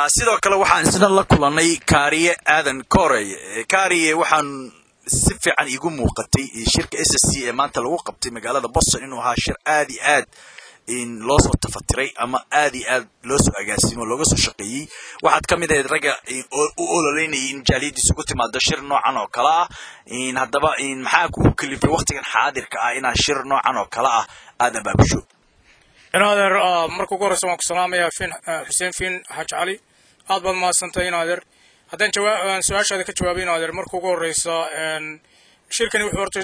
sidoo kale waxaan isna la kulanay kaariye aadan korey kaariye waxaan si fiican iigu muuqatay shirka s s c ee maanta lagu qabtay magaalada boston inuu ahaa shir aad iyo aad loo soo tafatiray ama aad iyo aad loo soo agaasimo looga soo shaqeeyey waxaad ka mid ahayd ragga u ololeynayay in jaaliyadiis ugu timaado shir noocan oo kale ah haddaba maxaa kugu kalifay waktigan xaadirka ah inaad shir noocan oo kale ah aada abaabusho inaadeer marka ugu horreysa waan ku salaamayaa fin xuseen fin xaaj cali aad baad mahadsantay inaadeer haddaan jawaa su-aashaada ka jawaabay inaadeer marka ugu horreysa shirkani wuxuu horta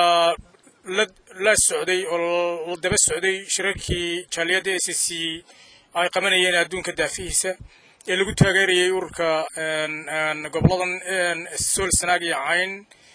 la la socday oo la daba socday shirarkii jaaliyadda s c ay qabanayeen adduunka daafihiisa ee lagu taageerayay ururka goboladan sool sanaag iyo cayn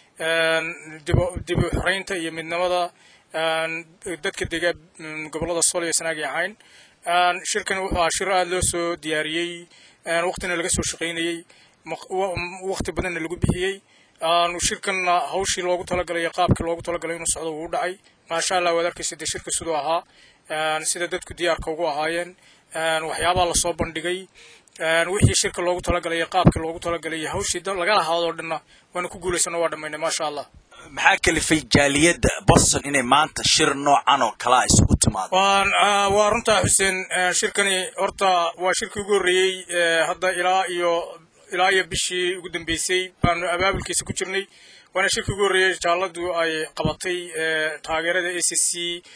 dib u xoreynta iyo midnimada dadka dega gobolada sool iyo sanaag iyo cayn shirkani wuxuu ahaa shir aada loo soo diyaariyey waqtina laga soo shaqaynayey waqti badanna lagu bixiyey shirkanna hawshii loogu talagalay iyo qaabkii loogu talagalay inuu socdo wuu u dhacay maasha allah waad arkaysa dee shirka siduu ahaa sida dadku diyaarka ugu ahaayeen waxyaabaha lasoo bandhigay wixii shirka loogu talagalay iyo qaabkii loogu talagalay iyo hawshii laga lahaadoo dhanna waana ku guulaysano waa dhammaynay maasha allah maxaa kalifay jaaliyadda boston inay maanta shir noocan oo kalea isugu timaado waa runtaa xuseen shirkani horta waa shirkii ugu horreeyey hadda ilaa iyo ilaa iyo bishii ugu dambeysay baanu abaabulkiisa ku jirnay waana shirkii ugu horreeyey jaaladu ay qabatay taageerada a c c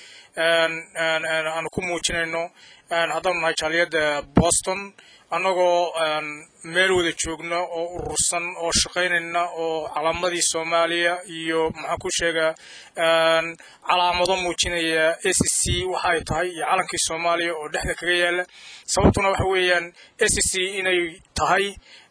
aanu ku muujinayno haddaanu nahay jaaliyadda boston annagoo meel wada joogna oo urursan oo shaqaynayna oo calaamadii soomaaliya iyo maxaan ku sheegaa calaamado muujinaya a c c waxa ay tahay iyo calankii soomaaliya oo dhexda kaga yaala sababtuna waxa weeyaan a c c inay tahay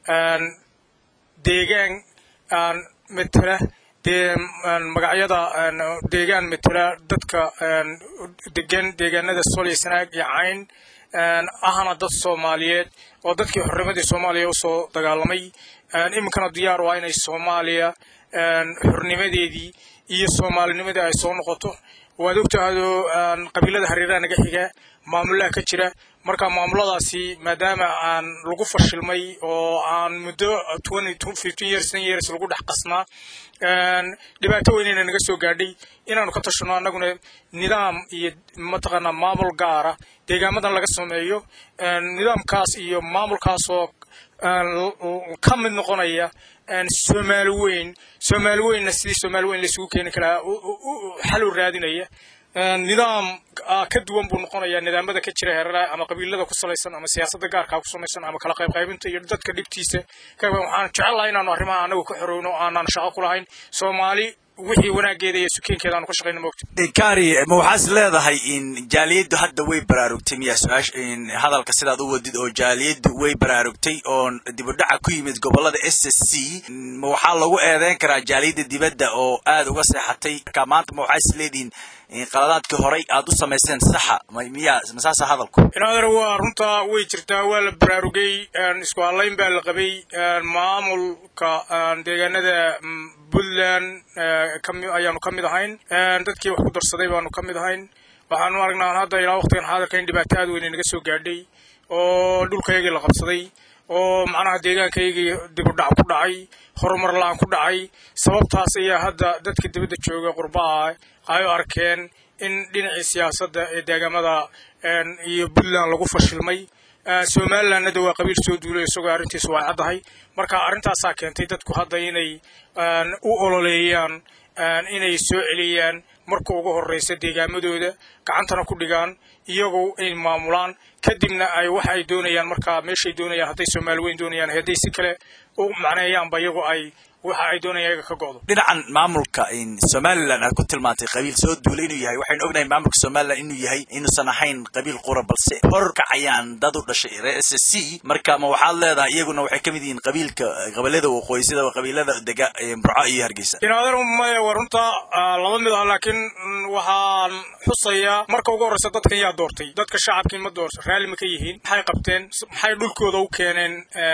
deegaan matela dee magacyada deegaan matela dadka degan deegaanada sooliya sanaag iyo cayn ahna dad soomaaliyeed oo dadkii xornimadii soomaaliya usoo dagaalamay iminkana diyaar waa inay soomaaliya xornimadeedii iyo soomaalinimadii ay soo noqoto waad ogtahadoo qabiilada hareeraha naga xiga maamulaha ka jira marka maamuladaasi maadaama aan lagu fashilmay oo aan muddo years years lagu dhex qasnaa dhibaato weynayna naga soo gaadhay inaanu ka tashano annaguna nidaam iyo mataqaanaa maamul gaara deegaamadan laga sameeyo nidaamkaas iyo maamulkaasoo ka mid noqonaya soomaali weyn soomaali weynna sidii soomaali weyn laisugu keeni karaa xal u raadinaya nidaam ka duwan buu noqonayaa nidaamada ka jira heeraraha ama qabiilada ku salaysan ama siyaasadda gaarkaa ku samaysan ama kala qaybqaybinta iyo dadka dhibtiisa waxaan jecel lahay inaanu arrimaha anagu ka xorowno aanaan shaqo ku lahayn soomaali wixii wanaageeda iyo sukeenkeeda aanu ka shaqayno moogta kari ma waxaas leedahay in jaaliyaddu hadda way baraarugtay miyaa su-aasha hadalka sidaad u wadid oo jaaliyaddu way baraarugtay oo dibudhaca ku yimid gobolada s s c ma waxaa lagu eedeyn karaa jaaliyadda dibadda oo aada uga seexatay marka maanta ma waxaa is leedihiin qaladaadkii horay aad u samayseen saxa miyaa masaasa hadalku inaadar waa runtaa way jirtaa waa la baraarugay isku hadlayn baa la qabay maamulka deegaanada puntland ayaanu ka mid ahayn dadkii wax ku darsaday baanu ka mid ahayn waxaanu aragnaa hadda ilaa waqtigan xaadirka in dhibaato aad weyne naga soo gaadhay oo dhulkaygii la qabsaday oo macnaha deegaankaygii dibudhac ku dhacay horumar la-aan ku dhacay sababtaas ayaa hadda dadka dibadda jooga qurbaha ay u arkeen in dhinacii siyaasadda ee deegaamada iyo puntland lagu fashilmay somalilandna de waa qabiil soo duulay isagoo arrintiisu waa caddahay marka arrintaasaa keentay dadku hadda inay u ololeeyaan inay soo celiyaan marka ugu horreysa deegaamadooda gacantana ku dhigaan iyagoo ay maamulaan kadibna ay waxa ay doonayaan markaa meeshay doonayaan hadday soomaali weyn doonayaan hadday si kale u macneeyaanba iyagoo ay waxa ay doonayaan iyaga ka go'do dhinacan maamulka somalilan aad ku tilmaantay qabiil soo duulay inuu yahay waxaynu ognahay maamulka somalilan inuu yahay inuusan ahayn qabiil qura balse hor kacayaan dad u dhashay reer s s c marka ma waxaad leedahay iyaguna waxay ka mid yihiin qabiilka qabiilada waqooyi sida qabiilada dega burco iyo hargeysa inaadar maya waa runta laba mid ah laakiin waxaan xusayaa marka ugu horreysa dadkan yaa doortay dadka shacabkii ma doorta raalli ma ka yihiin maxay qabteen maxay dhulkooda u keeneen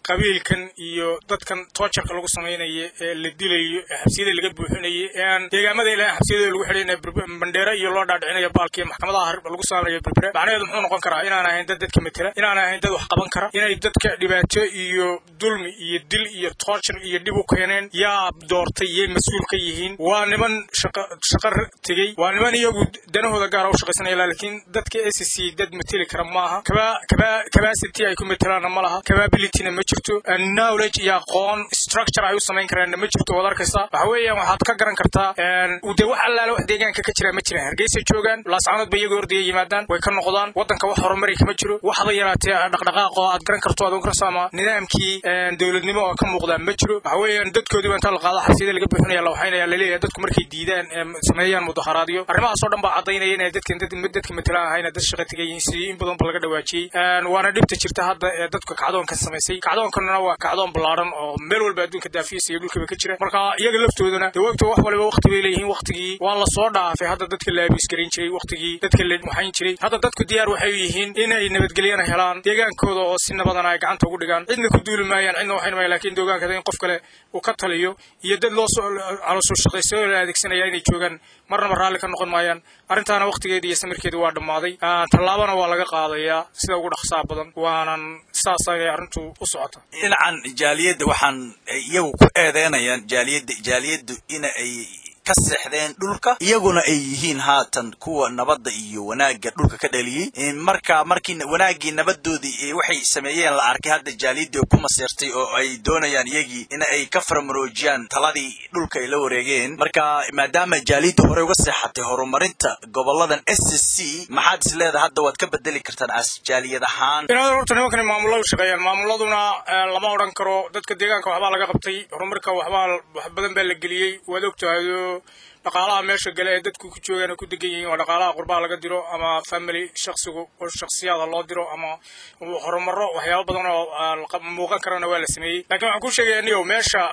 qabiilkan iyo dadkan toojarka lagu samaynayo ee la dilayo ee xabsiyada laga buuxinayo ee aan deegaamada ilaa xabsiyada lagu xidhay bandheere iyo loo dhaadhicinayo baalkiiyo maxkamadaha lagu saarayo berbere macnaheedu muxuu noqon karaa inaan ahayn dad dadka matela inaan ahayn dad wax qaban kara inay dadka dhibaato iyo dulmi iyo dil iyo toojar iyo dhib u keeneen yaa doortay yay mas-uul ka yihiin waa niman shaqa shaqa tegey waa niman iyagu danahooda gaara u shaqaysanaya laakiin dadka s c dad mateli kara maaha kaba kaba capacity ay ku metelaanna ma laha capabilityna ma jirto knowledge iyo aqoon structure ay u samayn karaanna ma jirto waad arkaysaa waxa weeyaan waxaad ka garan kartaa de wax allaale wax deegaanka ka jira ma jiraan hargeysa joogaan laascanood ba iyagoo ordaya yimaadaan way ka noqdaan waddanka wax horumari kama jiro waxba yaraatee dhaqdhaqaaq oo aad garan karto aad garanayso ama nidaamkii dowladnimo oo ka muuqdaa ma jiro waxa weeyaan dadkoodiiba inta la qaado xabsiyada laga buuxinaya la waxaynaya laleeyahay dadku markay diidaan sameeyaan mudaharaadyo arrimahaas oo dhan baa caddaynaya inay dadkan dadka matelaan ahayna dad shaqa tegay yihiin sidii in badan ba laga dhawaajiyey waana dhibta jirta hadda ee dadka kacdoonka samaysay kacdoonkana waa kacdoon ballaaran oo meel walba adduunka daafiisa iyo dhulkaba ka jira marka iyaga laftoodana de wagta wax waliba waqti bay leeyihiin waqtigii waa la soo dhaafay hadda dadka la abiis garin jiray waqtigii dadka la waxayn jiray hadda dadku diyaar waxay yihiin inay nabadgelyana helaan deegaankooda oo si nabadana ay gacanta ugu dhigaan cidna ku duuli maayaan cidna waxayn maayaan laakiin deegaankada in qof kale uu ka taliyo iyo dad loo soo calosoo shaqayso la adeegsanaya inay joogaan marnaba raalli ka noqon maayaan arrintaana waqtigeeda iyo samirkeeda waa dhammaaday tallaabana waa laga qaadayaa sida ugu dhaqsaha badan waanan saas ayay arrintu u socota dhinacan jaaliyadda waxaan iyagu ku eedeynayaan jaaliyadda jaaliyaddu ina ay ka seexdeen dhulka iyaguna ay yihiin haatan kuwa nabadda iyo wanaagga dhulka ka dhaliyey marka markii wanaaggii nabadoodii waxay sameeyeen la arkay hadda jaaliyaddii ku maseertay oo ay doonayaan iyagii in ay ka farmaroojiyaan taladii dhulka ay la wareegeen marka maadaama jaaliyadda hore uga seexatay horumarinta goboladan s c maxaad is leedahay hadda waad ka bedeli kartaan as jaaliyad ahaan inaad horta nimankani maamuladu shaqeeyaan maamuladuna lama odhan karo dadka deegaanka waxbaa laga qabtay horumarka waxbaa wax badan baa la geliyey waad ogtahayo dhaqaalaha meesha gale ee dadku ku joogaan ku degan yihiin waa dhaqaalaha qurbaha laga diro ama family shaksigu oo shaksiyaada loo diro ama horumaro waxyaaba badan oo muuqan karana waa la sameeyey lakiin waxaan ku sheegaya niyow meesha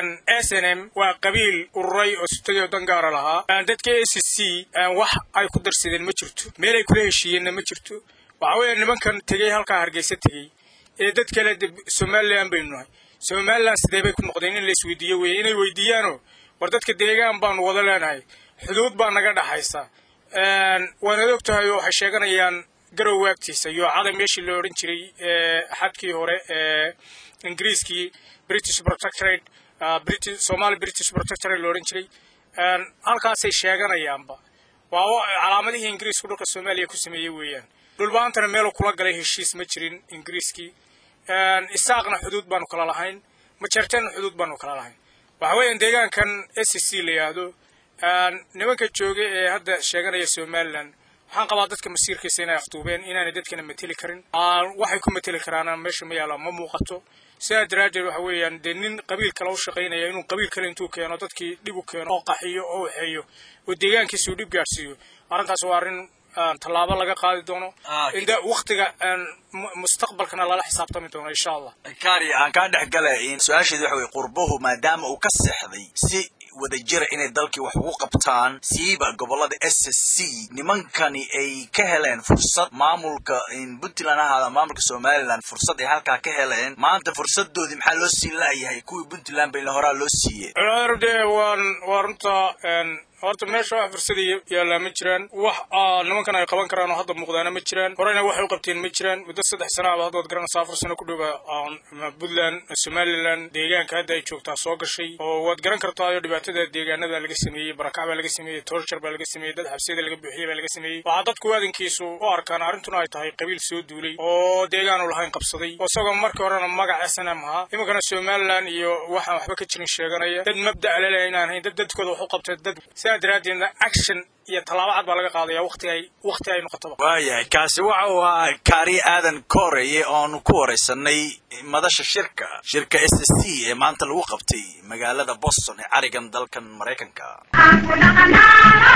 s n m waa qabiil ururay oo sutay oo dan gaara lahaa dadka a c c wax ay ku darsadeen ma jirto meel ay kula heshiiyeenna ma jirto waxa weeye nimankan tegey halkaa hargeysa tegey ee dad kale somalilan baynu nahay somalilan sidee bay ku noqdeen in la isweydiiyo weye inay weydiiyaano war dadka deegaan baanu wada leenahay xuduud baa naga dhaxaysa waanad og tahay oo waxay sheeganayaan garow waagtiisa iyo caday meeshii la odhan jiray xadkii hore ee ingiriiskii british protectorate british somali british protectorate la odhan jiray halkaasay sheeganayaanba waa calaamadihii ingiriisku dhulka soomaaliya ku sameeyey weeyaan dhulbaantana meelu kula galay heshiis ma jirin ingiriiskii isaaqna xuduud baanu kala lahayn majeerteenna xuduud baanu kala lahayn waxa weeyaan deegaankan s c la yidhaahdo nimanka jooga ee hadda sheeganaya somalilan waxaan qabaa dadka masiirkiisa inay afduubeen inaanay dadkana mateli karin waxay ku mateli karaana meesha ma yaalla ma muuqato sidaa daraaddeed waxa weeyaan dee nin qabiil kale u shaqaynaya inuu qabiil kale intuu keeno dadkii dhib u keeno oo qaxiyo oo waxeeyo oo deegaankiisa uu dhib gaadhsiiyo arrintaas waa arrin tallaabo laga qaadi doono in waktiga mustaqbalkana lala xisaabtami doono insha allah kari aan kaa dhex gala su-aasheedi waxa weye qurbuhu maadaama uu ka seexday si wadajira inay dalkii wax ugu qabtaan siiba gobolada s c nimankani ay ka heleen fursad maamulka puntland ahaada maamulka somalilan fursad ay halkaa ka heleen maanta fursadoodii maxaa loo siin la'yahay kuwii puntland bayna horaa loo siiyey de waan waa runta horta meesha wax fursada yaallaa ma jiraan wax nimankan ay qaban karaan oo hadda muuqdaana ma jiraan horeyna waxay u qabteen ma jiraan muddo saddex sana aba hadda waad garanaysaa afar sano ku dhowa puntland somalilan deegaanka hadda ay joogtaa soo gashay oo waad garan kartaayo dhibaatada deegaanada laga sameeyey barakac baa laga sameeyey torture baa laga sameeyey dad xabsiyada laga buuxiyey baa laga sameeyey waxaa dadku waadankiisu u arkaan arrintuna ay tahay qabiil soo duulay oo deegaanu lahayn qabsaday oo isagoo markii horena magac s n m ahaa iminkana somalilan iyo waxaan waxba ka jirin sheeganaya dad mabda' lele inaan hayn dad dadkooda wax u qabtay dad sidaa daraaddeedna action iyo tallaabo cad baa laga qaadaya waqti ay waqti ay noqotoba waayahay kaasi waxa uu ahaa kaari aadan kooreye oonu ku waraysanay madasha shirka shirka s c ee maanta lagu qabtay magaalada boston ee carigan dalkan maraykanka